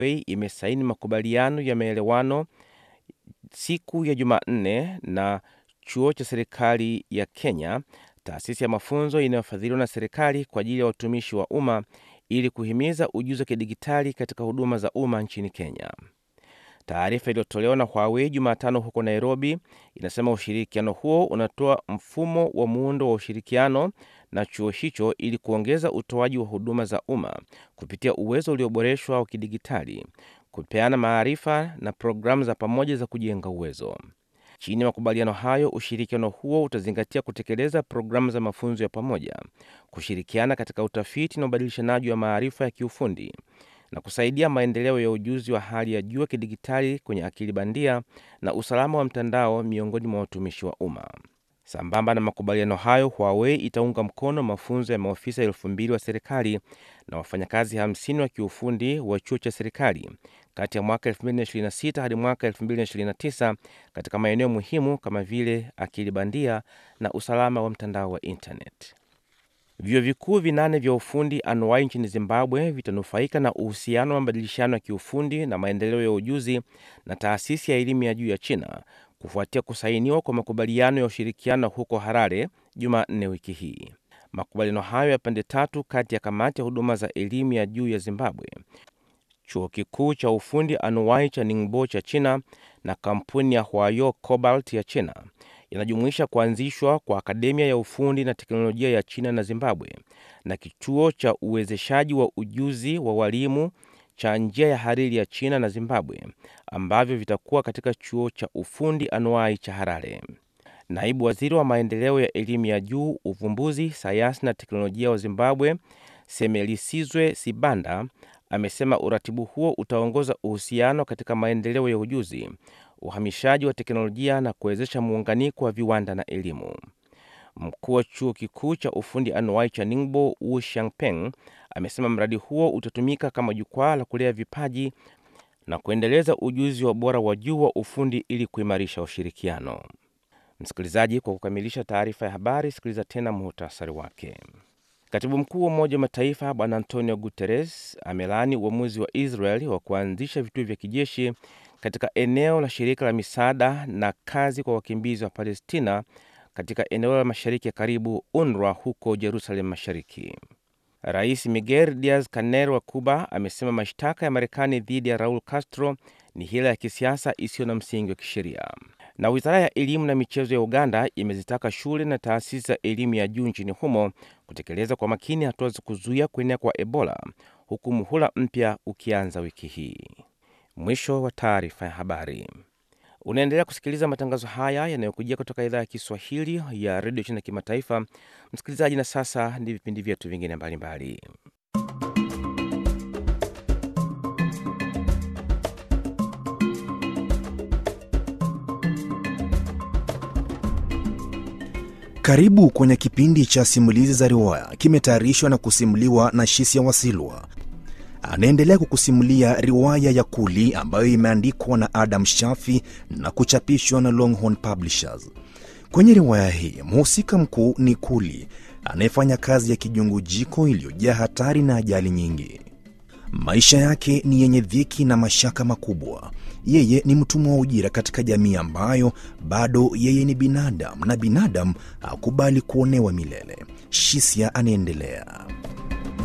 Huawei imesaini makubaliano ya maelewano siku ya Jumanne na chuo cha serikali ya Kenya, taasisi ya mafunzo inayofadhiliwa na serikali kwa ajili ya watumishi wa umma ili kuhimiza ujuzi wa kidigitali katika huduma za umma nchini Kenya. Taarifa iliyotolewa na Huawei Jumatano huko Nairobi inasema ushirikiano huo unatoa mfumo wa muundo wa ushirikiano na chuo hicho ili kuongeza utoaji wa huduma za umma kupitia uwezo ulioboreshwa wa kidigitali, kupeana maarifa na programu za pamoja za kujenga uwezo. Chini ya makubaliano hayo, ushirikiano huo utazingatia kutekeleza programu za mafunzo ya pamoja, kushirikiana katika utafiti na ubadilishanaji wa maarifa ya kiufundi na kusaidia maendeleo ya ujuzi wa hali ya juu wa kidigitali kwenye akili bandia na usalama wa mtandao miongoni mwa watumishi wa umma. Sambamba na makubaliano hayo, Huawei itaunga mkono mafunzo ya maofisa elfu mbili wa serikali na wafanyakazi 50 wa kiufundi wa chuo cha serikali kati ya mwaka 2026 hadi mwaka 2029 katika maeneo muhimu kama vile akili bandia na usalama wa mtandao wa intanet. Vyuo vikuu vinane vya ufundi anuwai nchini Zimbabwe vitanufaika na uhusiano wa mabadilishano ya kiufundi na maendeleo ya ujuzi na taasisi ya elimu ya juu ya China kufuatia kusainiwa kwa makubaliano ya ushirikiano huko Harare Jumanne wiki hii. Makubaliano hayo ya pande tatu kati ya kamati ya huduma za elimu ya juu ya Zimbabwe, chuo kikuu cha ufundi anuwai cha Ningbo cha China na kampuni ya Huayo Cobalt ya China yanajumuisha kuanzishwa kwa akademia ya ufundi na teknolojia ya China na Zimbabwe na kituo cha uwezeshaji wa ujuzi wa walimu cha njia ya hariri ya China na Zimbabwe ambavyo vitakuwa katika chuo cha ufundi anuai cha Harare. Naibu waziri wa maendeleo ya elimu ya juu, uvumbuzi, sayansi na teknolojia wa Zimbabwe, Semelisizwe Sibanda, amesema uratibu huo utaongoza uhusiano katika maendeleo ya ujuzi, uhamishaji wa teknolojia na kuwezesha muunganiko wa viwanda na elimu. Mkuu wa chuo kikuu cha ufundi anuai cha Ningbo, Wu Shangpeng, amesema mradi huo utatumika kama jukwaa la kulea vipaji na kuendeleza ujuzi wa bora wa juu wa ufundi ili kuimarisha ushirikiano. Msikilizaji, kwa kukamilisha taarifa ya habari, sikiliza tena muhtasari wake. Katibu mkuu wa Umoja wa Mataifa Bwana Antonio Guterres amelaani uamuzi wa Israel wa kuanzisha vituo vya kijeshi katika eneo la shirika la misaada na kazi kwa wakimbizi wa Palestina katika eneo la mashariki ya karibu UNRWA huko Jerusalem Mashariki. Rais Miguel Diaz Canel wa Cuba amesema mashtaka ya Marekani dhidi ya Raul Castro ni hila ya kisiasa isiyo na msingi wa kisheria. Na wizara ya elimu na michezo ya Uganda imezitaka shule na taasisi za elimu ya juu nchini humo kutekeleza kwa makini hatua za kuzuia kuenea kwa Ebola, huku muhula mpya ukianza wiki hii. Mwisho wa taarifa ya habari. Unaendelea kusikiliza matangazo haya yanayokujia kutoka idhaa ya Kiswahili ya redio China Kimataifa. Msikilizaji, na sasa ni vipindi vyetu vingine mbalimbali. Karibu kwenye kipindi cha simulizi za riwaya, kimetayarishwa na kusimuliwa na Shisia Wasilwa. Anaendelea kukusimulia riwaya ya Kuli ambayo imeandikwa na Adam Shafi na kuchapishwa na Longhorn Publishers. Kwenye riwaya hii mhusika mkuu ni Kuli anayefanya kazi ya kijungujiko iliyojaa hatari na ajali nyingi. Maisha yake ni yenye dhiki na mashaka makubwa. Yeye ni mtumwa wa ujira katika jamii ambayo bado yeye ni binadamu na binadamu hakubali kuonewa milele. Shisia anaendelea.